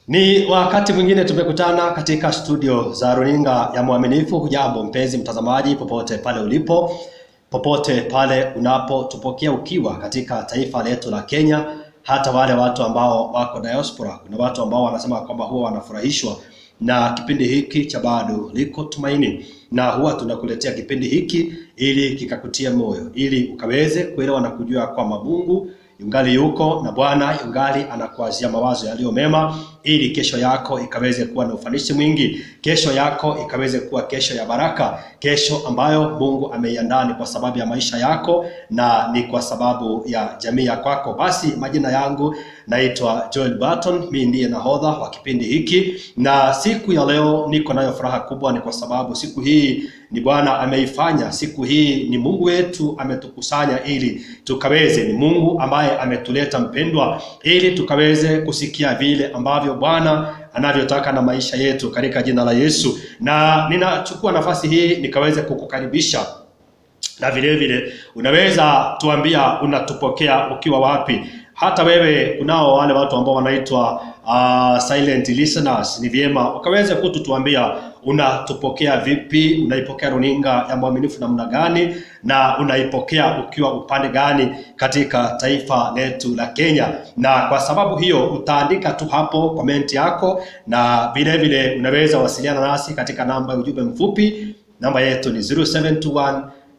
Ni wakati mwingine tumekutana katika studio za runinga ya Mwaminifu. Hujambo mpenzi mtazamaji, popote pale ulipo, popote pale unapotupokea ukiwa katika taifa letu la Kenya, hata wale watu ambao wako diaspora. Kuna watu ambao wanasema kwamba huwa wanafurahishwa na kipindi hiki cha bado liko tumaini, na huwa tunakuletea kipindi hiki ili kikakutia moyo, ili ukaweze kuelewa na kujua kwamba Mungu yungali yuko na Bwana yungali anakuazia mawazo yaliyo mema, ili kesho yako ikaweze kuwa na ufanisi mwingi, kesho yako ikaweze kuwa kesho ya baraka, kesho ambayo Mungu ameiandaa ni kwa sababu ya maisha yako na ni kwa sababu ya jamii ya kwako. Basi majina yangu naitwa Joel Barton, mimi ndiye nahodha wa kipindi hiki, na siku ya leo niko nayo furaha kubwa, ni kwa sababu siku hii ni Bwana ameifanya. Siku hii ni Mungu wetu ametukusanya ili tukaweze, ni Mungu ambaye ametuleta mpendwa, ili tukaweze kusikia vile ambavyo Bwana anavyotaka na maisha yetu katika jina la Yesu. Na ninachukua nafasi hii nikaweze kukukaribisha na vile vile unaweza tuambia unatupokea ukiwa wapi. Hata wewe kunao wale watu ambao wanaitwa uh, silent listeners, ni vyema ukaweze kututuambia unatupokea vipi, unaipokea runinga ya Mwaminifu namna gani, na unaipokea ukiwa upande gani katika taifa letu la Kenya. Na kwa sababu hiyo utaandika tu hapo komenti yako, na vile vile unaweza wasiliana nasi katika namba ya ujumbe mfupi. Namba yetu ni 0721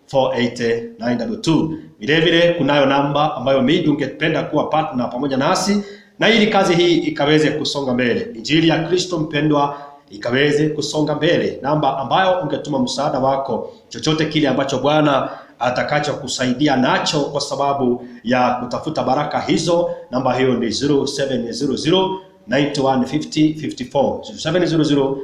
480 vile vile kunayo namba ambayo maybe ungependa kuwa partner pamoja nasi na ili kazi hii ikaweze kusonga mbele, injili ya Kristo mpendwa ikaweze kusonga mbele, namba ambayo ungetuma msaada wako, chochote kile ambacho Bwana atakachokusaidia nacho kwa sababu ya kutafuta baraka hizo. Namba hiyo ni 0700 9150 54 0700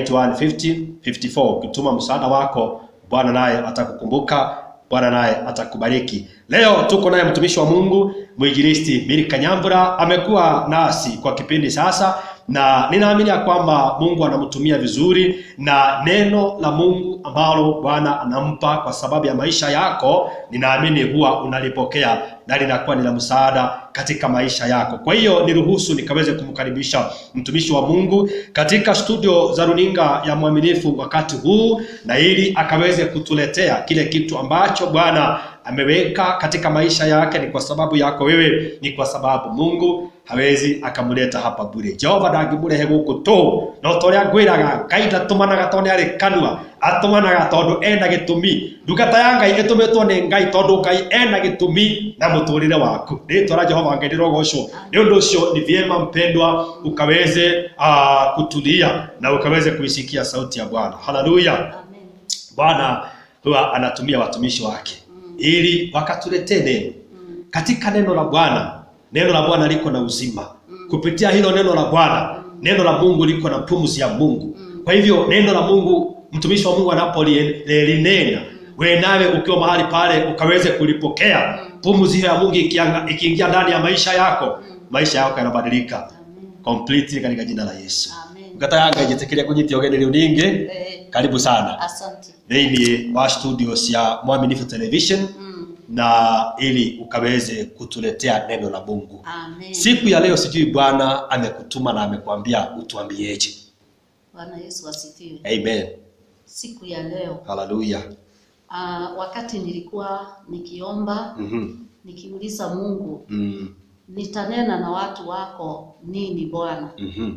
9150 54. Ukituma msaada wako Bwana naye atakukumbuka, Bwana naye atakubariki. Leo tuko naye mtumishi wa Mungu mwinjilisti Milka Nyambura, amekuwa nasi kwa kipindi sasa, na ninaamini ya kwamba Mungu anamtumia vizuri, na neno la Mungu ambalo Bwana anampa kwa sababu ya maisha yako, ninaamini huwa unalipokea na linakuwa ni la msaada katika maisha yako. Kwa hiyo niruhusu nikaweze kumkaribisha mtumishi wa Mungu katika studio za runinga ya Mwaminifu wakati huu, na ili akaweze kutuletea kile kitu ambacho Bwana ameweka katika maisha yake. Ni kwa sababu yako wewe, ni kwa sababu Mungu hawezi akamuleta hapa bure. Jehova ndangĩmũrehe gũkũ tũ no torĩa ngwĩraga Ngai ndatumanaga tondũ nĩ arĩ kanua atumanaga tondũ ena gĩtũmi. Ndungata ya Ngai ĩtũmĩtwo nĩ Ngai tondũ Ngai ena gĩtũmi na mũtũrĩre waku. Rĩĩtwa la Jehova Ngai rĩrogocwo. Nĩ ũndũ ũcio ni vyema mpendwa, ukaweze uh, kutulia na ukaweze kuisikia sauti ya Bwana. Haleluya! Amen. Bwana huwa anatumia watumishi wake ili wakatuletee neno katika neno la Bwana. Neno la Bwana liko na uzima. Kupitia hilo neno la Bwana, neno la Mungu liko na pumzi ya Mungu. Kwa hivyo neno la Mungu, mtumishi wa Mungu anapolinena, wewe nawe ukiwa mahali pale ukaweze kulipokea pumzi hiyo ya Mungu ikianga- ikiingia ndani ya maisha yako, maisha yako yanabadilika completely katika jina la Yesu. Amen. Ngata yanga ijitikiria kunyitia ugeni riu ningi. Eh, Karibu sana asante. thĩinĩ wa studios ya Mwaminifu Television Mm. na ili ukaweze kutuletea neno la Mungu. Amen. Siku ya leo sijui Bwana amekutuma na amekwambia utuambieje. Bwana Yesu asifiwe. Amen. Siku ya leo Haleluya. ah, wakati nilikuwa nikiomba Mhm. nikiuliza Mungu Mm. nitanena na watu wako nini Bwana, Mhm.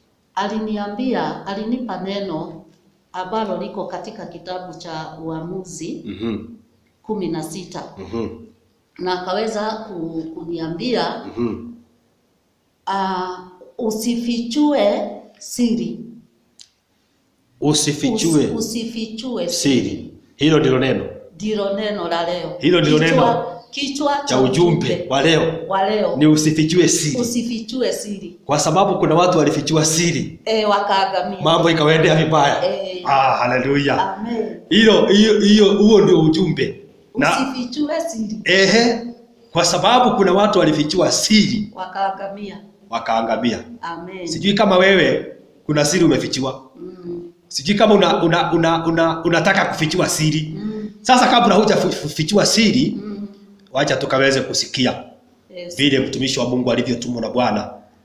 aliniambia alinipa neno ambalo liko katika kitabu cha Uamuzi Mhm. kumi na sita Mhm. na akaweza ku- kuniambia Mhm. ah, usifichue siri Usifichue Usi- usifichue siri. Hilo ndilo neno ndilo neno la leo. Hilo ndilo Kichwa- neno kichwa cha ujumbe wa leo wa leo, ni usifichue siri, usifichue siri kwa sababu kuna watu walifichua siri, e, wakaangamia. mambo ikawaendea vibaya. Eh. Ah, haleluya. Amen. Hilo hiyo hiyo, huo ndio ujumbe na Usifichue siri ehe, kwa sababu kuna watu walifichua siri wakaangamia. wakaangamia. Amen. Sijui kama wewe kuna siri umefichiwa, Mm. sijui kama una, una, una, una, unataka kufichiwa siri. Mm. Sasa kabla hujafichiwa siri, Mm. wacha tukaweze kusikia Yes. vile mtumishi wa Mungu alivyotumwa na Bwana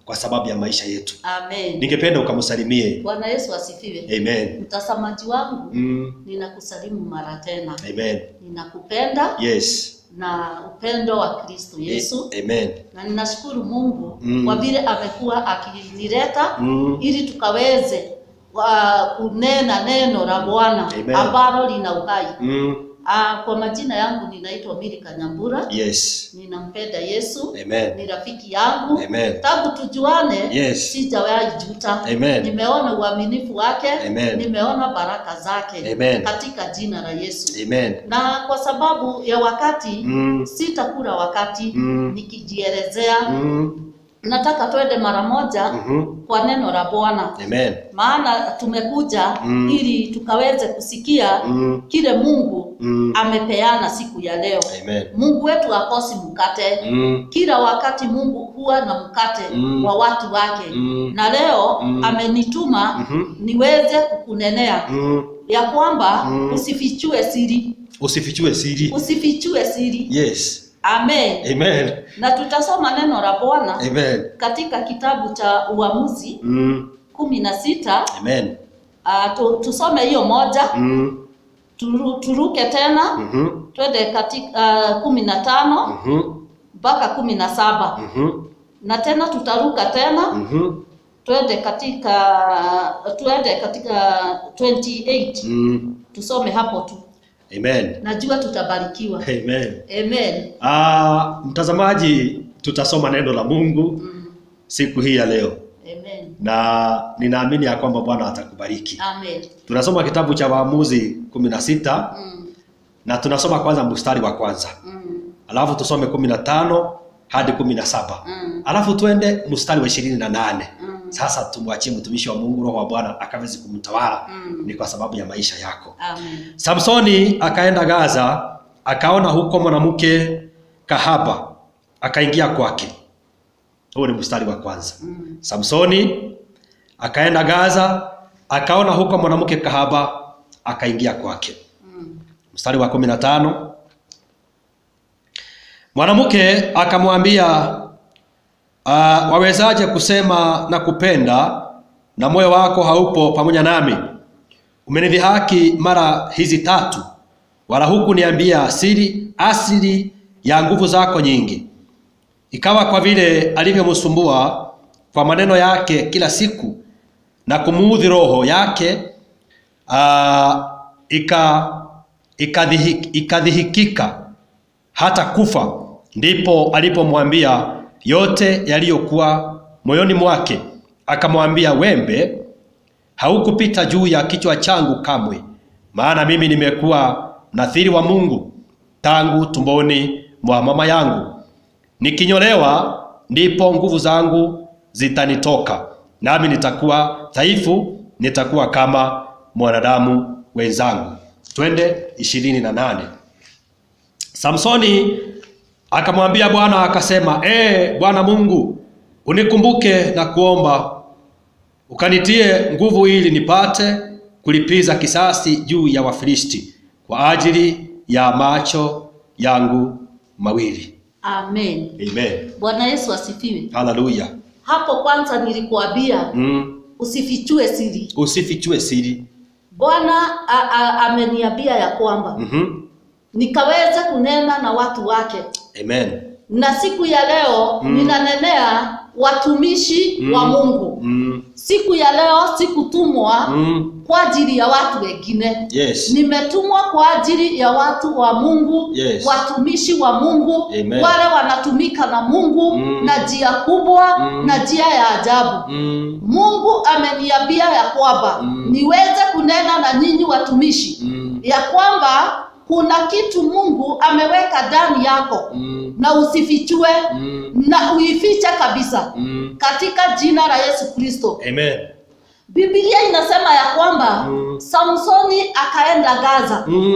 kwa sababu ya maisha yetu. Amen. Ningependa ukamsalimie. Bwana Yesu asifiwe. Amen. Mtazamaji wangu, Mm. ninakusalimu mara tena. Amen. Ninakupenda Yes. na upendo wa Kristo Yesu. A- Amen. na ninashukuru Mungu Mm. kwa vile amekuwa akinileta Mm. ili tukaweze uh, kunena neno la Bwana Amen. ambalo lina uhai. Mm. Uh, kwa majina yangu ninaitwa Milika Nyambura, Yes. ninampenda Yesu, Amen. ni rafiki yangu Amen. tangu tujuane. Yes. Sijawahi juta. Amen. Nimeona uaminifu wake, Amen. nimeona baraka zake Amen. katika jina la Yesu. Amen. Na kwa sababu ya wakati Mm. sitakula wakati Mm. nikijielezea Mm. nataka twende mara moja Mhm. kwa neno la Bwana, Amen. maana tumekuja Mm. ili tukaweze kusikia Mm. kile Mungu Mm. amepeana siku ya leo. Amen. Mungu wetu hakosi mkate. Mm. Kila wakati Mungu huwa na mkate Mm. wa watu wake Mm. na leo Mm. amenituma Mhm. niweze kukunenea Mm. ya kwamba Mm. usifichue siri, Usifichue siri. usifichue siri. Yes. Amen. Amen. Na tutasoma neno la Bwana Amen. katika kitabu cha Uamuzi Mm. kumi na sita Amen. uh, tu, tusome hiyo moja Mm. turu, turuke tena Mhm. twende katika uh, kumi na tano Mhm. mpaka kumi na saba Mhm. na tena tutaruka tena Mhm. twende katika twende katika 28 Mm. tusome hapo tu Amen. najua tutabarikiwa Amen. amen Ah, mtazamaji, tutasoma neno la Mungu mm. siku hii ya leo amen na ninaamini ya kwamba Bwana atakubariki. amen Tunasoma kitabu cha Waamuzi kumi na sita mm. na tunasoma kwanza mstari wa kwanza Mm. alafu tusome kumi na tano hadi kumi na saba Mm. alafu twende mstari wa ishirini na nane Mm. Sasa tumwachie mtumishi wa Mungu, Roho wa Bwana akaweze kumtawala. Mm. Ni kwa sababu ya maisha yako. amen Samsoni akaenda Gaza, akaona huko mwanamke kahaba, akaingia kwake. Huo ni mstari wa kwanza. mm. Samsoni akaenda Gaza, akaona huko mwanamke kahaba, akaingia kwake. Mm. Mstari wa kumi na tano mwanamke akamwambia, uh, wawezaje kusema na kupenda na moyo wako haupo pamoja nami? Umenidhihaki mara hizi tatu, wala hukuniambia siri asili ya nguvu zako nyingi. Ikawa kwa vile alivyomsumbua kwa maneno yake kila siku na kumuudhi roho yake, uh, ika ikadhihi- ikadhihikika hata kufa, ndipo alipomwambia yote yaliyokuwa moyoni mwake. Akamwambia, wembe haukupita juu ya kichwa changu kamwe, maana mimi nimekuwa mnathiri wa Mungu tangu tumboni mwa mama yangu. Nikinyolewa ndipo nguvu zangu zitanitoka, nami nitakuwa dhaifu, nitakuwa kama mwanadamu wenzangu. Twende ishirini na nane. Samsoni akamwambia Bwana akasema, ee Bwana Mungu, unikumbuke na kuomba, ukanitie nguvu ili nipate kulipiza kisasi juu ya Wafilisti kwa ajili ya macho yangu mawili. amen Amen. bwana yesu asifiwe Haleluya. hapo kwanza nilikuambia Mm. usifichue siri Usifichue siri. bwana a- a- ameniambia ya kwamba Mhm. nikaweze kunena na watu wake Amen. na siku ya leo Mm. ninanenea watumishi Mm. wa mungu Mm. siku ya leo sikutumwa Mm. kwa ajili ya watu wengine Yes. nimetumwa kwa ajili ya watu wa mungu Yes. watumishi wa mungu Amen. wale wanatumika na mungu Mm. na njia kubwa Mm. na njia ya ajabu Mm. mungu ameniambia ya kwamba Mm. niweze kunena na nyinyi watumishi Mm. ya kwamba kuna kitu mungu ameweka ndani yako Mm. na usifichue Mm. na uifiche kabisa Mm. katika jina la yesu kristo Amen. bibilia inasema ya kwamba Mm. samsoni akaenda gaza Mm.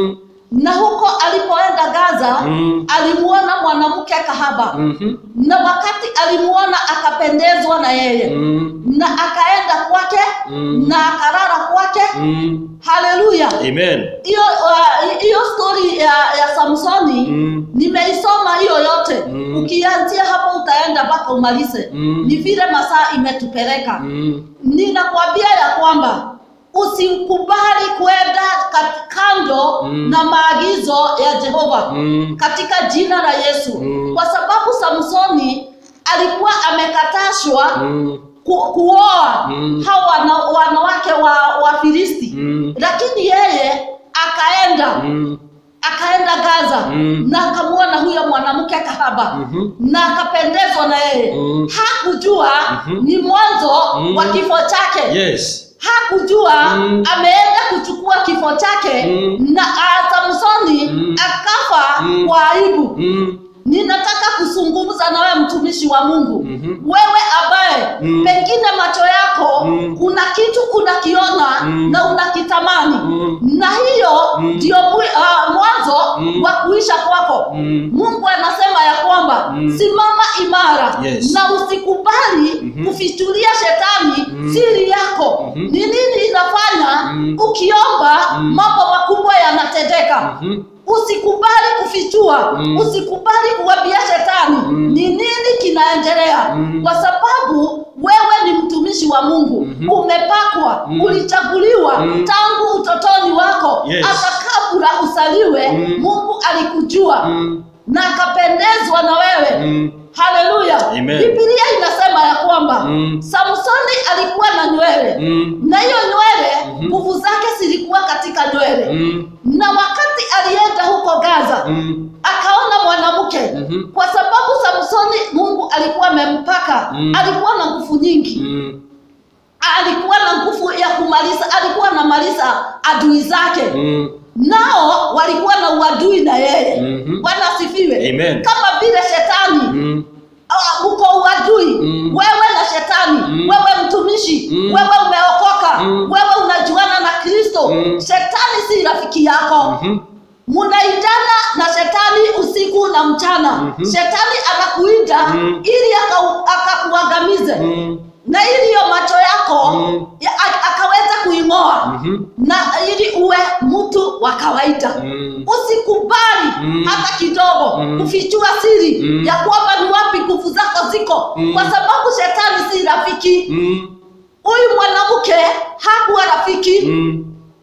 na huko alipoenda Gaza Mm. alimuona mwanamke kahaba Mhm. na wakati alimuona akapendezwa na yeye Mm. na akaenda kwake Mm. na akarara kwake Mm. haleluya Amen. hiyo uh, hiyo story ya, ya samsoni Mm. nimeisoma hiyo yote Mm. ukianzia hapo utaenda mpaka umalize Mm. ni vile masaa imetupeleka Mm. ninakwambia ya kwamba usikubali kwenda kat- kando Mm. na maagizo ya jehova Mm. katika jina la yesu Mm. kwa sababu samsoni alikuwa amekatashwa Mm. ku, kuoa Mm. hawa wana, wanawake wa, wa filisti Mm. lakini yeye akaenda Mm. akaenda gaza Mm. na akamwona huyo mwanamke kahaba Mhm. na akapendezwa na yeye Mm. hakujua Mhm. ni mwanzo Mm. wa kifo chake Yes. hakujua Mm. ameenda kuchukua kifo chake Mm. na ah, samsoni Mm. akafa Mm. kwa aibu Mm. ninataka kuzungumza na wewe mtumishi wa mungu Mhm. wewe ambaye Mm. pengine macho yako Mm. kuna kitu unakiona Mm. na unakitamani Mm. na hiyo Mm. ndio mwi- ah, mwanzo Mm. wa kuisha kwako Mm. mungu anasema ya kwamba Mm. simama imara Yes. na usikubali Mhm. kufichulia shetani Mm. siri yako Mhm. ni nini inafanya Mm. ukiomba Mm. mambo makubwa yanatendeka Mhm. usikubali kufichua Mm. usikubali kuwambia shetani Mm. ni nini kinaendelea Mm. kwa sababu wewe ni mtumishi wa mungu Mhm. umepakwa Mm. ulichaguliwa Mm. tangu utotoni wako Yes. hata kabla usaliwe Mm. mungu alikujua Mm. na akapendezwa na wewe Mm. haleluya Amen. bibilia inasema ya kwamba Mm. samsoni alikuwa na nywele Mm. na hiyo nywele Mhm. nguvu zake zilikuwa katika nywele Mm. na wakati alienda huko gaza Mm. akaona mwanamke Mhm. kwa sababu samsoni mungu alikuwa amempaka Mm. alikuwa na nguvu nyingi Mm. alikuwa na nguvu ya kumaliza alikuwa anamaliza adui zake Mm. nao walikuwa na uadui na yeye Mhm. bwana asifiwe Amen. kama vile shetani Mm. Ah, uko uadui Mm. wewe na shetani Mm. wewe mtumishi Mm. wewe umeokoka Mm. wewe unajuana na kristo Mm. shetani si rafiki yako Mhm. munaitana na shetani usiku na mchana Mhm. shetani anakuita Mm. ili akau- akakuangamize Mm. na ili hiyo macho yako Mm. ya, a- akaweza kuing'oa Mhm. na ili uwe mtu wa kawaida Mm. usikubali Mm. hata kidogo Mm. kufichua siri Mm. ya kwamba ni wapi nguvu zako ziko Mm. kwa sababu shetani si rafiki Mm. huyu mwanamke hakuwa rafiki Mm.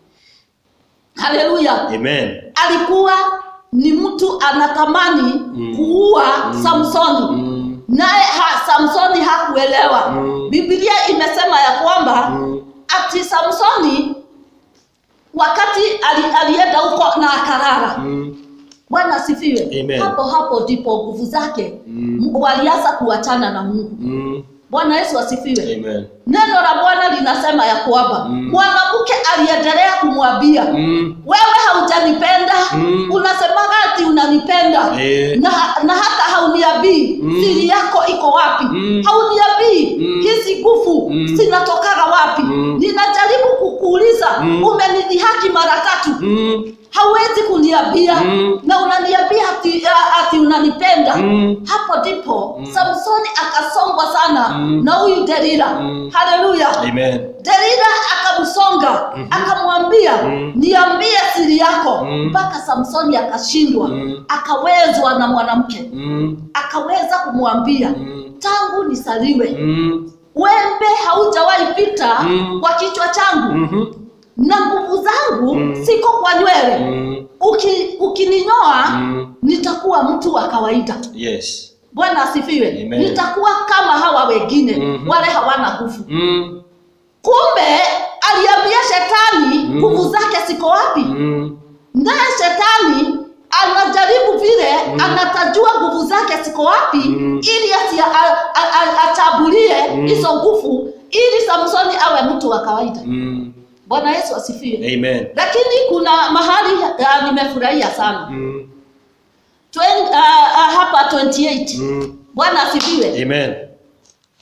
haleluya Amen. alikuwa ni mtu anatamani Mm. kuua Mm. samsoni Mm. naye ha, samsoni hakuelewa Mm. bibilia imesema ya kwamba Mm. ati samsoni wakati ali, alienda huko na akarara Mm. bwana asifiwe Amen. hapo hapo ndipo nguvu zake Mm. m- walianza kuachana na mungu Mm. bwana yesu asifiwe Amen. neno la bwana linasema ya kwamba Mm. mwanamke aliendelea kumwambia Mm. wewe haujanipenda Mm. unasemaga ati unanipenda Eh. na, na hata hauniabii Mm. siri yako iko wapi Mm. hauniabii Mm. hizi nguvu Mm. zinatokaga wapi Mm. ninajaribu kukuuliza Mm. umenidhihaki mara tatu Mm. hauwezi kuniambia Mm. na unaniambia ati, a- ati unanipenda Mm. hapo ndipo Mm. samsoni akasongwa sana Mm. na huyu delila Mm. haleluya Amen. delila akamsonga Mhm. akamwambia Mm. niambie siri yako Mm. mpaka samsoni akashindwa Mm. akawezwa na mwanamke Mm. akaweza kumwambia Mm. tangu nisaliwe Mm. wembe haujawahi pita Mm. kwa kichwa changu Mhm. na nguvu zangu Mm. siko kwa nywele Mm. Uki, ukininyoa Mm. nitakuwa mtu wa kawaida Yes. bwana asifiwe Amen. nitakuwa kama hawa wengine Mhm. wale hawana nguvu Mm. kumbe aliambia shetani Mm. nguvu zake ziko wapi Mm. naye shetani anajaribu vile Mm. anatajua nguvu zake ziko wapi Mm. ili asi- a- a- a- achabulie Mm. hizo nguvu ili samsoni awe mtu wa kawaida Mm. bwana yesu asifiwe Amen. lakini kuna mahali uh, nimefurahia sana Mm. Twen, uh, uh, hapa 28 Mm. bwana asifiwe Amen.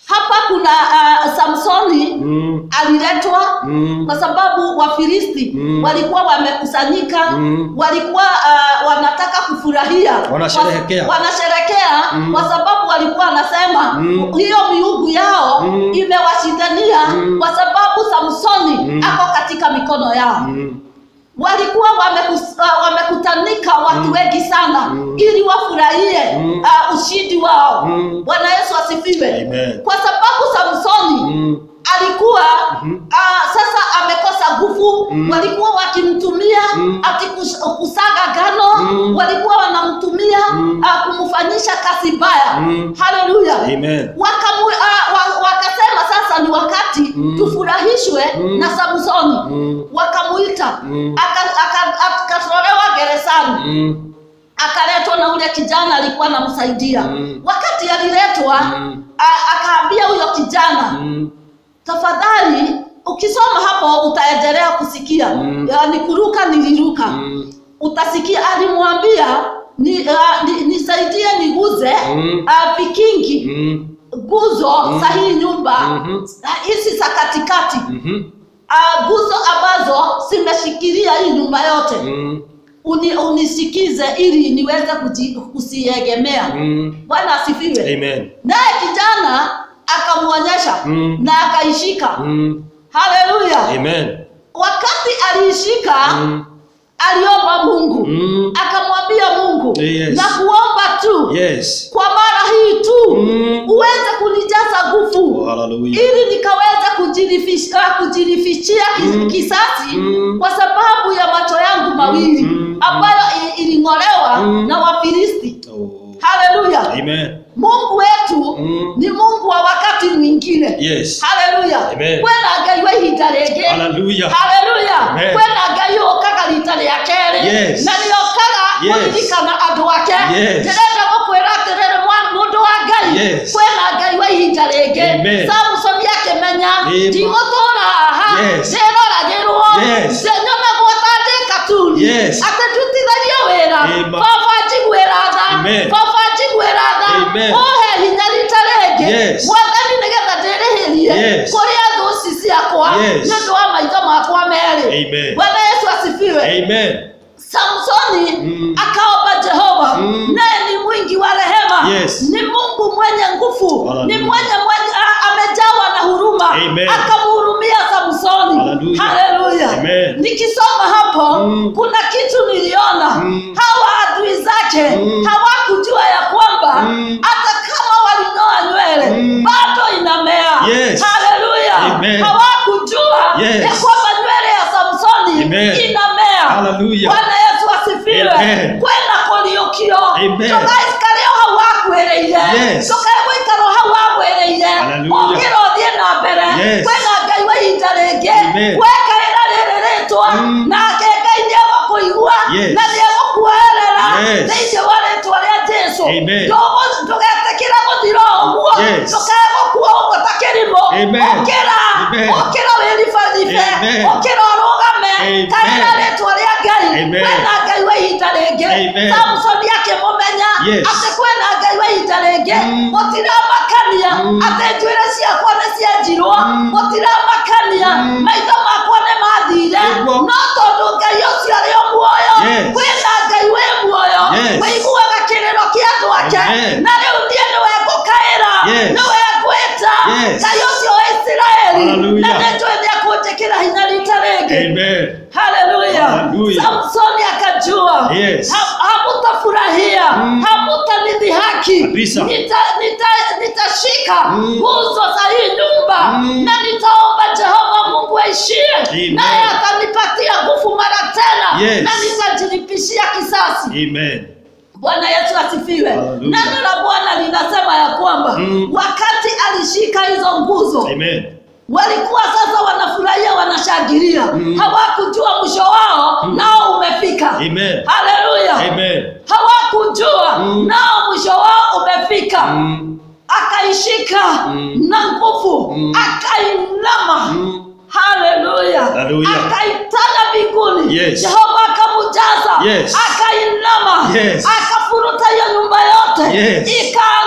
hapa kuna uh, samsoni Mm. aliletwa Mm. kwa sababu wafilisti Mm. walikuwa wamekusanyika Mm. walikuwa uh, wanataka kufurahia Wanasherehekea. Wa- wanasherehekea Mm. kwa sababu walikuwa wanasema Mm. hiyo miungu yao Mm. imewashindania Mm. kwa sababu samsoni Mm. ako katika mikono yao Mm. walikuwa wamekus, uh, wamekutanika watu Mm. wengi sana Mm. ili wafurahie Mm. uh, ushindi wao Mm. bwana yesu asifiwe Amen. kwa sababu samsoni Mm. alikuwa Mhm. uh, sasa amekosa nguvu Mm. walikuwa wakimtumia Mm. ati kus- kusaga gano Mm. walikuwa wanamtumia Mm. uh, kumfanyisha kazi mbaya Mm. haleluya Amen. Wakamu, uh, wa, wakasema sasa ni wakati Mm. tufurahishwe Mm. na samsoni Mm. wakamuita Mm. aka- aka- akatolewa gerezani Mm. akaletwa na ule kijana alikuwa anamsaidia Mm. wakati aliletwa Mm. a- akaambia huyo kijana Mm. tafadhali ukisoma hapo utaendelea kusikia Mm. Ya, kuruka niliruka Mm. utasikia alimwambia ni, uh, ni, nisaidie niguze Mm. uh, vikingi Mm. nguzo Mm. za hii nyumba Mhm. hizi za katikati Mhm. uh, nguzo ambazo zimeshikilia hii nyumba yote Mm. Uni, unisikize ili niweze kuji- kusiegemea Mm. bwana asifiwe Amen. naye kijana akamwonyesha Mm. na akaishika Mm. haleluya Amen. wakati aliishika Mm. aliomba mungu Mm. akamwambia mungu Yes. na kuomba tu Yes. kwa mara hii tu Mm. uweze kunijaza nguvu Oh, hallelujah. ili nikaweza kujirifish- kujirifichia kis- Mm. kisasi Mm. kwa sababu ya macho yangu mawili Mm. ambayo i- iling'olewa Mm. na wafilisti Oh. haleluya Amen. mungu wetu Mm. ni mungu wa wakati mwingine Yes. haleluya Amen. kwena ngai wa ihinda rĩngĩ Hallelujah. haleluya Amen. kwena ngai ũkaga rita rĩa kerĩ Yes. na nĩokaga Yes. kũririkana andũ ake Yes. ndĩrenda gũkwĩra atĩrĩrĩ mwa- mũndũ wa ngai Yes. kwena ngai wa ihinda rĩngĩ Amen. samsoni akĩmenya Amen. ndigũtũũra haha Yes. ndĩroragĩrwo Yes. nyonagwo ta ndĩ katuni Yes. atĩ ndutitharie wĩra Amen. baba njiguĩra tha Amen. baba njiguĩra tha Amen. ũhe hinya rita rĩngĩ Yes. mwathani nĩgetha ndĩrĩhĩrie Yes. kũrĩa thũ ici ciakwa Yes. nĩ ũndũ wa maitho makwa merĩ Amen. bwana yesu asifiwe Amen. samsoni Mm. akaomba jehova Mm. naye ni mwingi wa rehema Yes. ni mungu mwenye nguvu Hallelujah. ni mwenye, mwenye a- amejawa na huruma Amen. akamhurumia samsoni Hallelujah. haleluya Amen. nikisoma hapo Mm. kuna kitu niliona Mm. hawa adui zake Mm. hawakujua ya kwamba Mm. hata kama walinyoa nywele Mm. bado inamea Yes. haleluya Amen. hawakujua Yes. ya kwamba nywele ya samsoni Amen. inamea Hallelujah. bwana yesu asifiwe Amen. kwena kũriũkio Amen. tũgaikarĩ o hau wakwĩrĩire Yes. tũkegũikara o hau wagwĩrĩire Hallelujah. ũkĩra ũthiĩ na mbere Yes. kwena ngai wa ihinda rĩngĩ Amen. wekaĩra rĩrĩ rĩtwa Mm. nake ngai nĩegũkũigua Yes. na nĩegũkuoerera Yes. thĩinĩ wa rĩtwa rĩa jesu Amen. Ndũgũ- ndũgetĩkĩre gũthira ũguo Yes. ndũkegũkua ũguo ta kĩrimũ Amen. ũkĩra Amen. ũkĩra wĩribaribe Amen. ũkĩra ũrũgame Amen. kaĩra rĩtwa rĩa ngai Amen. kwena ngai wa ihinda rĩngĩ Amen. samsoni akĩmũmenya Yes. atĩ kwena ngai wa ihinda rĩngĩ Mm. gũtiramakania Mm. atĩ njuĩrĩ ciakwa nĩ cienjirwo Mm. gũtiramakania Mm. maitho makwa nĩ mathire Nĩguo. no tondũ ngai ũcio arĩ o muoyo Yes. kwĩna ngai wĩ muoyo Yes. wĩiguaga kĩrĩro kĩa andũ ake Amen. na rĩu niĩ nĩwe ngũkaĩra Yes. nĩwe ngwĩta Yes. ngai ũcio wa isiraeli Hallelujah. na nĩnjũĩ nĩekũnjĩkĩra hinya rita rĩngĩ Amen. haleluya Hallelujah. samsoni akajua Yes. ha- hamutafurahia Mm. hamutanidhihaki Kabisa. Nita- nita- nitashika Mm. nguzo za hii nyumba Mm. na nitaomba jehova mungu aishie Amen. naye atanipatia nguvu mara tena Yes. na nitajilipishia kisasi Amen. bwana yesu asifiwe Hallelujah. neno la bwana linasema ya kwamba Mm. wakati alishika hizo nguzo Amen. walikuwa sasa wanafurahia wanashangilia Mm. hawakujua mwisho wao nao umefika Amen. haleluya Amen. hawakujua Mm. nao mwisho wao umefika Mm. akaishika Mm. na nguvu Mm. akainama Mm. haleluya Hallelujah. akaitaga mbinguni Yes. jehova akamujaza Yes. akainama Yes. akafuruta hiyo nyumba yote Yes. ikaanguka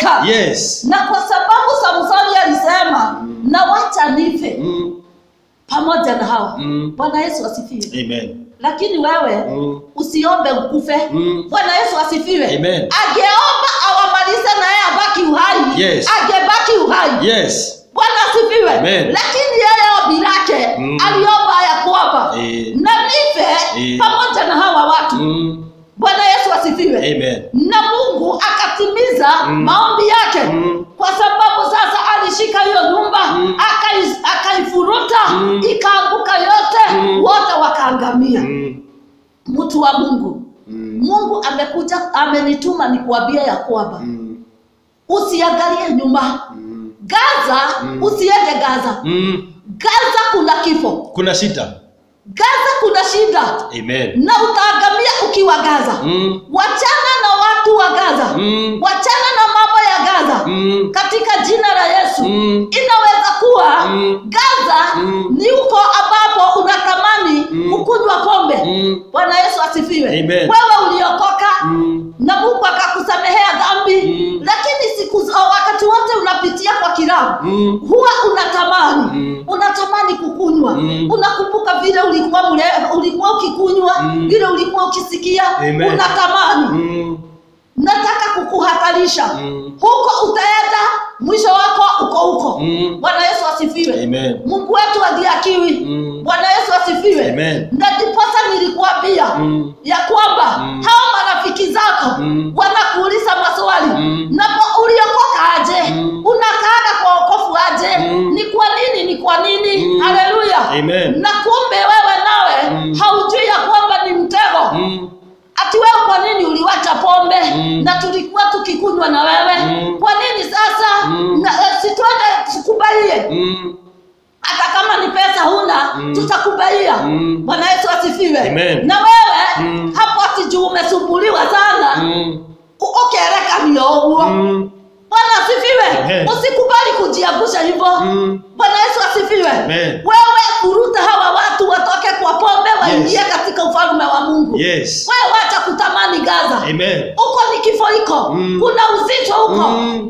aliteseka Yes. na kwa sababu samsoni alisema na wacha nife Mm. pamoja na hawa Mm. bwana yesu asifiwe Amen. lakini wewe Mm. usiombe ukufe Mm. bwana yesu asifiwe Amen. angeomba awamalize na yeye abaki uhai Yes. angebaki uhai Yes. bwana asifiwe Amen. lakini yeye ombi lake Mm. aliomba ya kwamba Eh. na nife Eh. pamoja na hawa watu Mm. bwana yesu asifiwe Amen. na mungu akatimiza Mm. maombi yake Mm. kwa sababu sasa alishika hiyo nyumba Mm. akai- akaifuruta Mm. ikaanguka yote Mm. wote wakaangamia Mm. mtu wa mungu Mm. mungu amekuja amenituma nikuambia ya kwamba Mm. usiangalie nyuma Mm. gaza Mm. usiende gaza Mm. gaza kuna kifo Kuna shida. gaza kuna shida Amen. na utaangamia ukiwa gaza Mm. wachana na watu wa gaza Mm. wachana na mambo ya gaza Mm. katika jina la yesu Mm. inaweza kuwa Mm. gaza Mm. ni huko ambapo unatamani Mm. kukunywa pombe Mm. bwana yesu asifiwe Amen. wewe uliokoka Mm. na mungu akakusamehea dhambi Mm. lakini siku za- wakati wote unapitia kwa kilabu Mm. huwa unatamani Mm. unatamani kukunywa Mm. unakumbuka vile ulikuwa mle, ulikuwa ukikunywa Mm. vile ulikuwa ukisikia Amen. unatamani Mm. nataka kukuhatarisha Mm. huko utaenda mwisho wako uko huko Mm. bwana yesu asifiwe Amen. mungu wetu adhiakiwi Mm. bwana yesu asifiwe Amen. na ndiposa nilikuambia Mm. ya kwamba Mm. hawa marafiki zako Mm. wanakuuliza maswali Mm. na po- uliokoka aje Mm. unakaaga kwa okofu aje Mm. ni kwa nini ni kwa nini Mm. haleluya Amen. na kumbe wewe nawe Mm. haujui ya kwamba ni mtego Mm. ati wewe kwa nini uliwacha pombe Mm. na tulikuwa tukikunywa na wewe Mm. kwa nini sasa Mm. na, eh, situende tukubalie Mm. hata kama ni pesa huna Mm. tutakubaia Mm. bwana yesu asifiwe Amen. na wewe Mm. hapo ati juu umesumbuliwa sana Mm. u- ukereka nio uo Mm. bwana asifiwe Amen. usikubali kujiangusha hivyo Mm. bwana yesu asifiwe Amen. wewe kuruta hawa watu watoke kwa pombe waingie Yes. katika ufalme wa mungu Yes. wewe wacha kutamani gaza Amen. huko ni kifo iko Mm. kuna uzito huko Mm.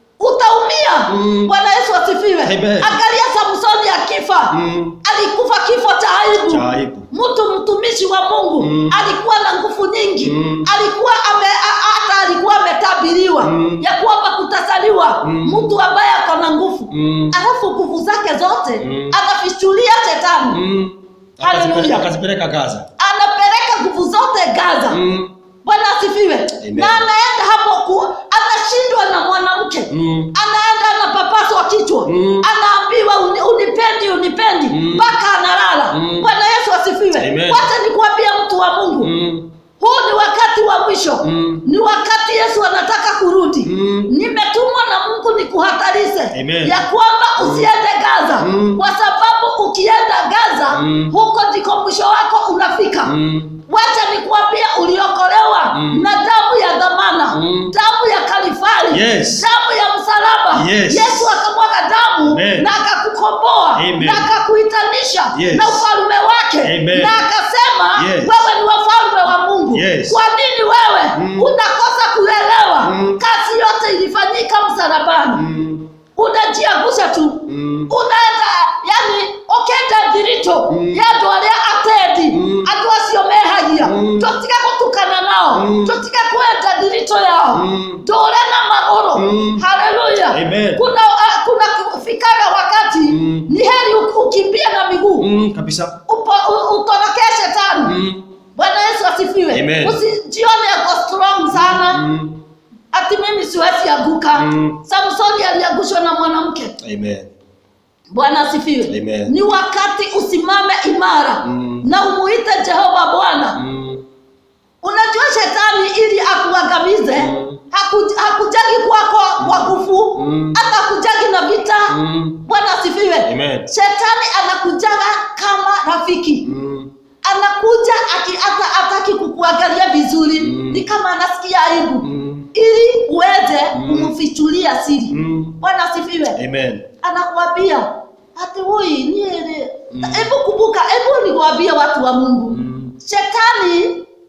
utaumia Mm. bwana yesu asifiwe Amen. angalia samsoni akifa Mm. alikufa kifo cha aibu Cha aibu. mtu mtumishi wa mungu Mm. alikuwa na nguvu nyingi Mm. alikuwa ame, a- hata alikuwa ametabiriwa Mm. ya kwamba kutasaliwa Mm. mtu ambaye ako na nguvu Mm. alafu nguvu zake zote Mm. anafichulia shetani Mm. Hallelujah. Akazipeleka- Akazipeleka Gaza. anapeleka nguvu zote gaza Mm. bwana asifiwe Amen. na anaenda hapo ku anashindwa na mwanamke Mm. anaenda anapapaswa kichwa Mm. anaambiwa uni, unipendi unipendi Mm. mpaka analala Mm. bwana yesu asifiwe Amen. wacha nikuambia mtu wa mungu Mm. huu ni wakati wa mwisho Mm. ni wakati yesu anataka kurudi Mm. nimetumwa na mungu nikuhatarishe Amen. ya kwamba usiende gaza Mm. kwa sababu ukienda gaza Mm. huko ndiko mwisho wako unafika Mm. wacha nikuambia uliokolewa Mm. na damu ya dhamana Mm. damu ya kalifari Yes. damu ya msalaba Yes. yesu akamwaga damu Amen. na akakukomboa Amen. na akakuitanisha Yes. na ufalume wake Amen. na akasema Yes. wewe ni wafalme wa mungu Yes. kwa nini wewe Mm. unakosa kuelewa Mm. kazi yote ilifanyika msalabani Mm. unajiangusha tu Mm. unaenda yani ukenda thirito Mm. yandu aria atedi Mm. andu acio mehagia Mm. tutige gutukana nao Mm. tutige kwenda thirito yao Mm. ndure na maguru Mm. haleluya Amen. kuna uh, kuna kufikaga wakati Mm. ni heri u- ukimbie na miguu Mm. Kabisa. Upo- u- utorokee shetani Mm. bwana yesu asifiwe Amen. usijione ako strong sana Mm. ati mimi siwezi anguka Mm. samsoni aliangushwa na mwanamke Amen. bwana asifiwe Amen. ni wakati usimame imara Mm. na umuite jehova bwana Mm. unajua shetani ili akuangamize Mm. haku- hakujagi kwako kwa nguvu Mm. hata hakujagi na vita Mm. bwana asifiwe Amen. shetani anakujaga kama rafiki Mm. anakuja aki- hata hataki kukuangalia vizuri Mm. ni kama anasikia aibu Mm. ili uweze Mm. kumfichulia siri Mm. bwana asifiwe Amen. anakuambia ati huyi niere Mm. hebu kumbuka hebu niwaambie watu wa mungu Mm. shetani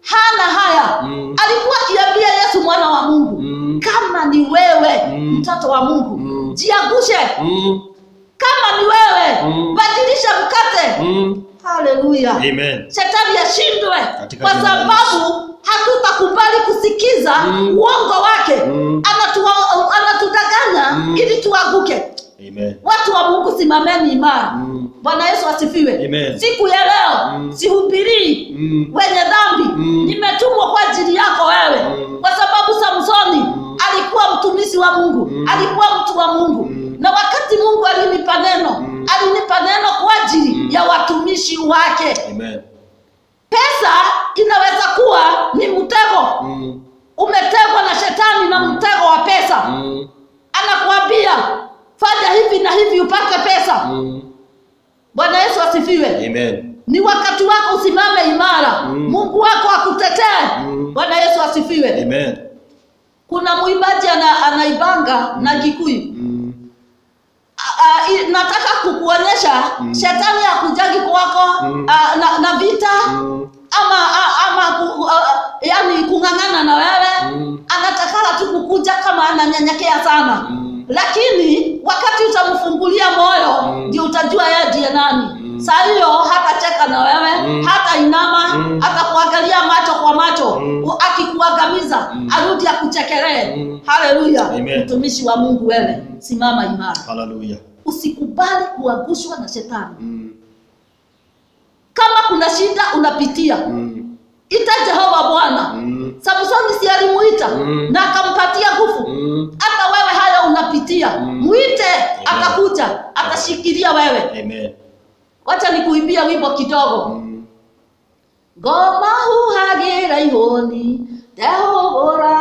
hana haya Mm. alikuwa akiambia yesu mwana wa mungu Mm. kama ni wewe Mm. mtoto wa mungu Mm. jiangushe Mm. kama ni wewe Mm. badilisha mkate Mm. haleluya Amen. shetani ashindwe Katika kwa jina la sababu hatutakubali kusikiza Mm. uongo wake Mm. Anatua- anatudanganya Mm. ili tuanguke Amen. watu wa mungu simameni imara Mm. bwana yesu asifiwe Amen. siku ya leo Mm. sihubirii Mm. wenye dhambi Mm. nimetumwa kwa ajili yako wewe Mm. kwa sababu samsoni Mm. alikuwa mtumishi wa mungu Mm. alikuwa mtu wa mungu Mm. na wakati mungu alinipa neno Mm. alinipa neno kwa ajili Mm. ya watumishi wake Amen. pesa inaweza kuwa ni mtego Mm. umetegwa na shetani na mtego wa pesa Mm. anakuambia fanya hivi na hivi upate pesa Mm. bwana yesu asifiwe Amen. ni wakati wako usimame imara Mm. mungu wako akutetee Mm. bwana yesu asifiwe Amen. kuna mwimbaji ana, anaibanga na kikuyu Mm. A- a- i- nataka kukuonyesha Mm. shetani akujagi kwako Mm. a, na, na vita Mm. ama a, ama ku, a, a, yani kung'ang'ana na wewe Mm. anatakala tu kukuja kama ananyenyekea sana Mm. lakini wakati utamfungulia moyo Mm. ndio utajua yeye ndiye nani Mm. saa hiyo hatacheka na wewe Mm. hata inama Mm. atakuangalia macho kwa macho Mm. u- akikuangamiza Mm. arudi akuchekelee Mm. haleluya Amen. mtumishi wa mungu wewe simama imara Hallelujah. usikubali kuangushwa na shetani Mm. kama kuna shida unapitia Mm. ita jehova bwana Mm. samsoni si alimuita Mm. na akampatia nguvu Mm. hata wewe haya unapitia Mm. mwite atakuja atashikilia wewe Amen. wacha nikuimbia wimbo kidogo Mm. ngoma huhagira ihũni ndehũgũra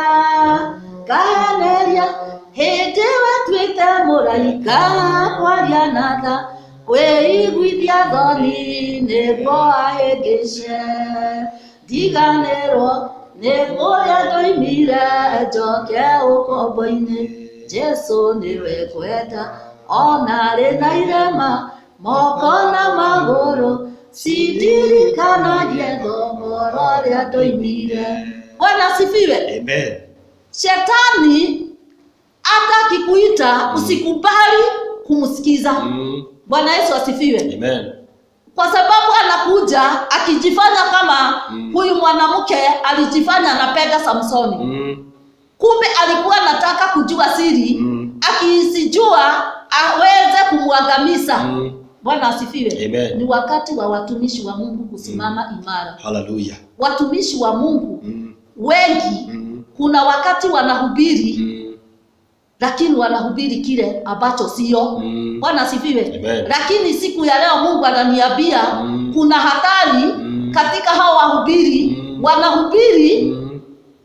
ngaheneria hĩndĩ watuĩte mũraika kwaria na tha kwĩiguithia thoni nĩguo ahĩngĩce ndiganĩrwo nĩ kũrĩa ndoimire njoke ũkombo-inĩ jesu nĩwe kwenda onarĩ na irema moko na magũrũ cindirikanagie thogoro rĩa ndoimire bwana asifiwe Amen. shetani hata akikuita usikubali kumsikiza Mm. bwana yesu asifiwe Amen. kwa sababu anakuja akijifanya kama Mm. huyu mwanamke alijifanya anapenda samsoni Mm. kumbe alikuwa anataka kujua siri Mm. akisijua aweze kumwangamiza Mm. bwana asifiwe Amen. ni wakati wa watumishi wa mungu kusimama imara Hallelujah. watumishi wa mungu Mm. wengi Mm. kuna wakati wanahubiri Mm. lakini wanahubiri kile ambacho sio Mm. bwana asifiwe Amen. lakini siku ya leo mungu ananiambia Mm. kuna hatari Mm. katika hao wahubiri Mm. wanahubiri Mm.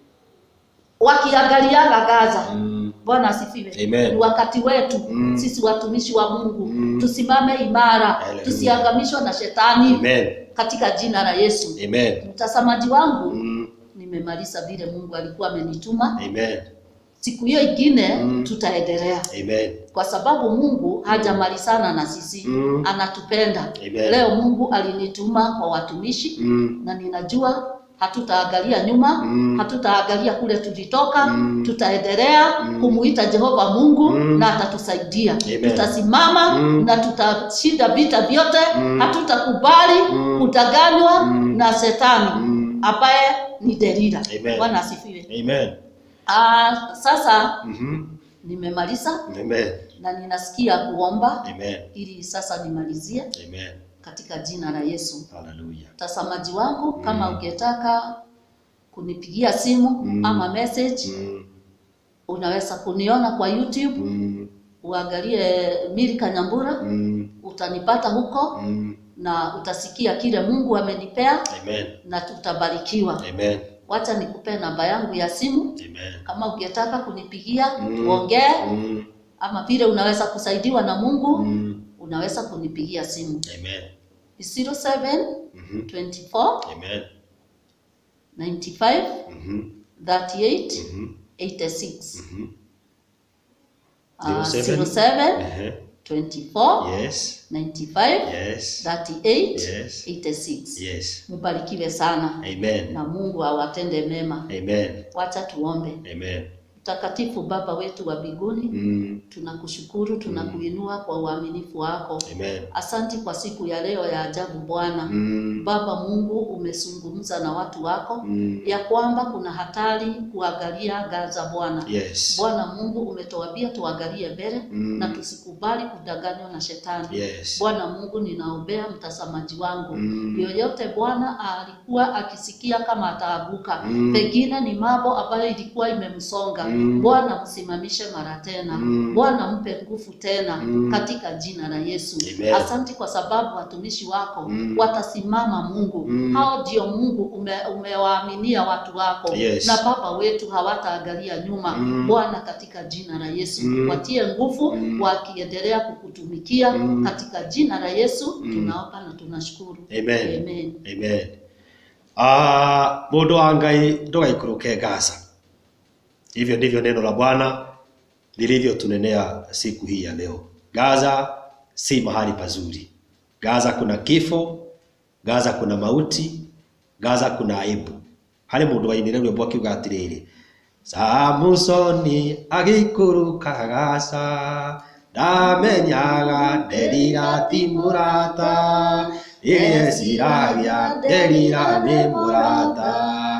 wakiangaliaga gaza Mm. bwana asifiwe Amen. ni wakati wetu Mm. sisi watumishi wa mungu Mm. tusimame imara Hallelujah. tusiangamishwa na shetani Amen. katika jina la yesu Amen. mtazamaji wangu Mm. nimemaliza vile mungu alikuwa amenituma Amen. siku hiyo ingine Mm. tutaendelea Amen. kwa sababu mungu hajamalizana na sisi Mm. anatupenda Amen. leo mungu alinituma kwa watumishi Mm. na ninajua hatutaangalia nyuma Mm. hatutaangalia kule tulitoka Mm. tutaendelea Mm. kumuita jehova mungu Mm. na atatusaidia Amen. tutasimama Mm. na tutashinda vita vyote Mm. hatutakubali Mm. kudanganywa Mm. na shetani Mm. ambaye ni derira Amen. bwana asifiwe Amen. Ah, sasa Mhm. nimemaliza Amen. na ninasikia kuomba Amen. ili sasa nimalizie Amen. katika jina la yesu Hallelujah. mtazamaji wangu Mm. kama ungetaka kunipigia simu Mm. ama message Mm. unaweza kuniona kwa youtube Mm. uangalie milika nyambura Mm. utanipata huko Mm. na utasikia kile mungu amenipea Amen. na tutabarikiwa Amen. wacha nikupe namba yangu ya simu Amen. kama ungetaka kunipigia Mm. tuongee Mm. ama vile unaweza kusaidiwa na mungu Mm. unaweza kunipigia simu Amen. 07 Mhm. 24 Amen. 95 Mhm. 38 Mhm. 86 Mhm. Ah, 07. 07 Ehe. 24 Yes. 95 Yes. 38 Yes. 86. Yes. Mbarikiwe sana Amen. na Mungu awatende mema. Amen. Wacha tuombe. Amen. Mtakatifu Baba wetu wa mbinguni, Mm. tunakushukuru, tunakuinua kwa uaminifu wako. Amen. Asanti kwa siku ya leo ya ajabu Bwana. Mm. Baba Mungu, umezungumza na watu wako Mm. ya kwamba kuna hatari kuangalia Gaza Bwana. Yes. Bwana Mungu umetuambia tuangalie mbele Mm. na tusikubali kudanganywa na shetani. Yes. Bwana Mungu, ninaombea mtazamaji wangu Mm. yoyote Bwana alikuwa akisikia kama ataaguka, Mm. pengine ni mambo ambayo ilikuwa imemsonga Mm. Bwana msimamishe mara tena Mm. Bwana mpe nguvu tena Mm. katika jina la Yesu. Amen. Asanti kwa sababu watumishi wako Mm. watasimama Mungu. Mm. Hao ndio Mungu ume, umewaaminia watu wako Yes. na Baba wetu hawataangalia nyuma Mm. Bwana, katika jina la Yesu Mm. watie nguvu Mm. wakiendelea kukutumikia Mm. katika jina la Yesu Mm. tunaomba na tunashukuru. Amen. Amen. Amen. Ah, mundu wa Ngai ndugaikũrũke Gaza. Hivyo ndivyo neno la Bwana lilivyotunenea siku hii ya leo. Gaza si mahali pazuri. Gaza kuna kifo, Gaza kuna mauti, Gaza kuna aibu. Harĩ mũndũ wainire rwĩmbo akiuga atĩrĩrĩ Samusoni agĩikũrũka Gaza ndamenyaga Delila ti mũrata Yesiragia Delila nĩ mũrata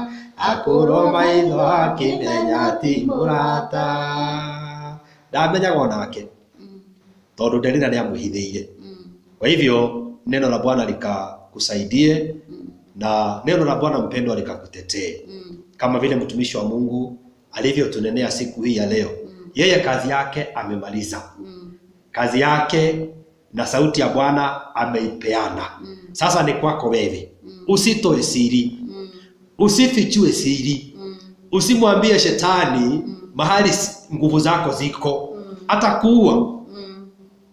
akũrwo maitho akĩmenya ti mũrata ndamenyaga onake Mm. tondũ Delila nĩamwĩhithĩire Mm. kwa hivyo neno la Bwana likakusaidie Mm. na neno la Bwana mpendwa likakutetee Mm. kama vile mtumishi wa Mungu alivyotunenea siku hii ya leo. Yeye kazi yake amemaliza, Mm. kazi yake na sauti ya Bwana ameipeana. Mm. Sasa ni kwako wewe, usitoe siri, Mm. usifichue siri, Mm. usimwambie shetani mahali s- nguvu zako ziko, atakuua. Mm.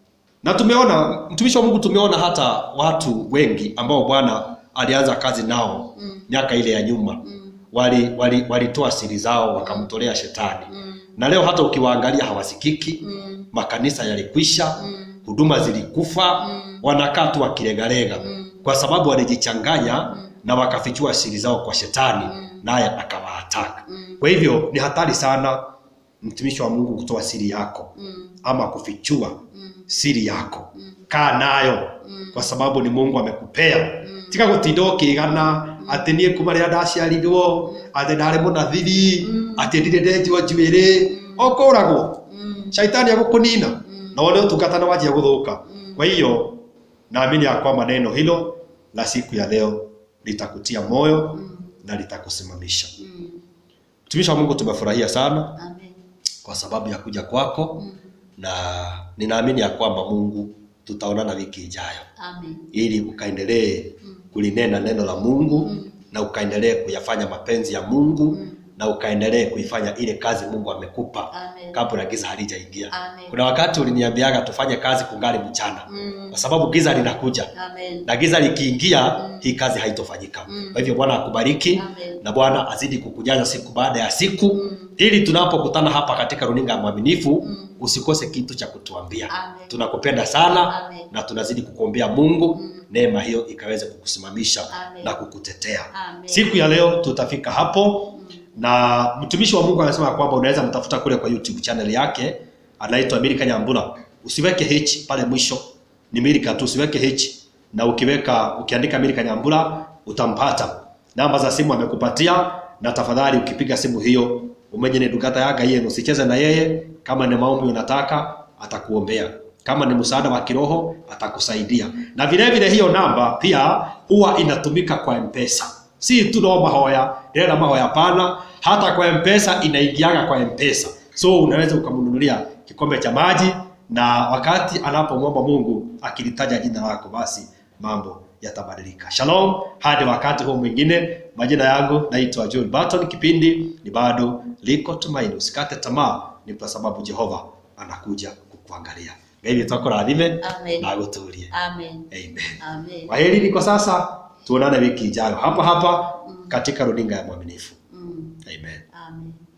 Na tumeona mtumishi wa Mungu, tumeona hata watu wengi ambao Bwana alianza kazi nao Mm. miaka ile ya nyuma Mm. wali wali walitoa siri zao wakamtolea shetani Mm. na leo hata ukiwaangalia hawasikiki Mm. makanisa yalikwisha Mm. huduma zilikufa Mm. wanakaa tu wakilegalega Mm. kwa sababu walijichanganya na wakafichua siri zao kwa shetani Mm. naye akawaataka Mm. kwa hivyo ni hatari sana mtumishi wa Mungu kutoa siri yako Mm. ama kufichua Mm. siri yako Mm. kaa nayo Mm. kwa sababu ni Mungu amekupea Mm. tiga gutinda ukigana atä niä kuma rä a ndaciarirwo atä ndarä må nathiri Mm. atä ndirä ndenjwo njuä okå ragwo Mm. shaitani agå kå nina Mm. na wone utungata na wajia gå thå ka Mm. kwa hiyo naamini ya kwamba neno hilo la siku ya leo litakutia moyo Mm. na litakusimamisha Mm. mtumishi wa mungu tumefurahia sana Amen. kwa sababu ya kuja kwako Mm. na ninaamini ya kwamba mungu tutaonana wiki ijayo Amen. ili ukaendelee Mm. kulinena neno la Mungu Mm. na ukaendelee kuyafanya mapenzi ya Mungu Mm. na ukaendelee kuifanya ile kazi Mungu amekupa Amen. kabla giza halijaingia. Amen. Kuna wakati uliniambiaga tufanye kazi kungali mchana, Mm. kwa sababu giza linakuja Amen. na giza likiingia, Mm. hii kazi haitofanyika. Mm. Kwa hivyo Bwana akubariki Amen. na Bwana azidi kukujaza siku baada ya siku Mm. ili tunapokutana hapa katika runinga ya mwaminifu Mm. usikose kitu cha kutuambia. Amen. Tunakupenda sana Amen. na tunazidi kukuombea Mungu Mm. neema hiyo ikaweze kukusimamisha Amen. na kukutetea. Amen. Siku ya leo tutafika hapo Mm. na mtumishi wa Mungu anasema kwamba unaweza mtafuta kule kwa YouTube channel yake anaitwa Milika Nyambura. Usiweke H pale mwisho, ni Milika tu, usiweke H na ukiweka ukiandika Milika Nyambura utampata. Namba za simu amekupatia, na tafadhali ukipiga simu hiyo umenye ni dukata yaga yeye, usicheze na yeye. Kama ni maombi unataka atakuombea, kama ni msaada wa kiroho atakusaidia. Na vile vile hiyo namba pia huwa inatumika kwa M-Pesa, si tu no mahoya ndĩrenda mahoya pana, hata kwa M-Pesa inaingiaga kwa M-Pesa, so unaweza ukamnunulia kikombe cha maji, na wakati anapomwomba Mungu akilitaja jina lako, basi mambo yatabadilika. Shalom, hadi wakati huo mwingine. Majina yangu naitwa Joel Barton, kipindi ni bado liko tumaini. Usikate tamaa, ni kwa sababu Jehova anakuja kukuangalia. Ngai witũ akũrathime Amen. na agũtũrie. Amen. Amen. Amen. Kwaherini kwa sasa, tuonane wiki ijayo hapa hapa katika runinga ya Mwaminifu. Mm. Amen. Amen.